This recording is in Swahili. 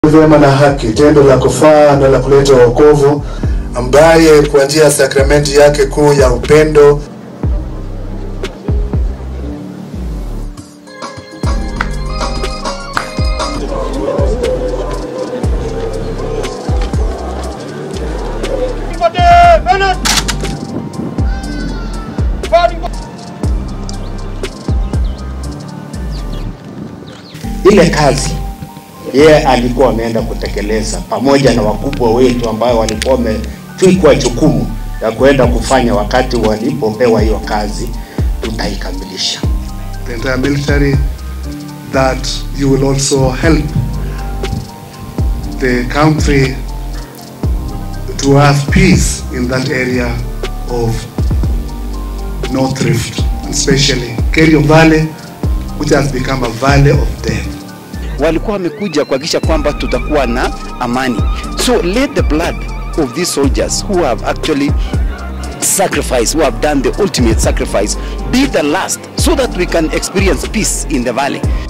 vyema na haki, tendo la kufaa na la kuleta wokovu, ambaye kwa njia ya sakramenti yake kuu ya upendo ile kazi yeye alikuwa ameenda kutekeleza pamoja na wakubwa wetu ambao walikuwa wametwikwa jukumu ya kuenda kufanya wakati walipopewa hiyo kazi, tutaikamilisha. the entire military that you will also help the country to have peace in that area of North Rift, especially Kerio Valley, which has become a valley of death. walikuwa wamekuja kuhakikisha kwamba tutakuwa na amani. So let the blood of these soldiers who have actually sacrificed, who have done the ultimate sacrifice, be the last so that we can experience peace in the valley.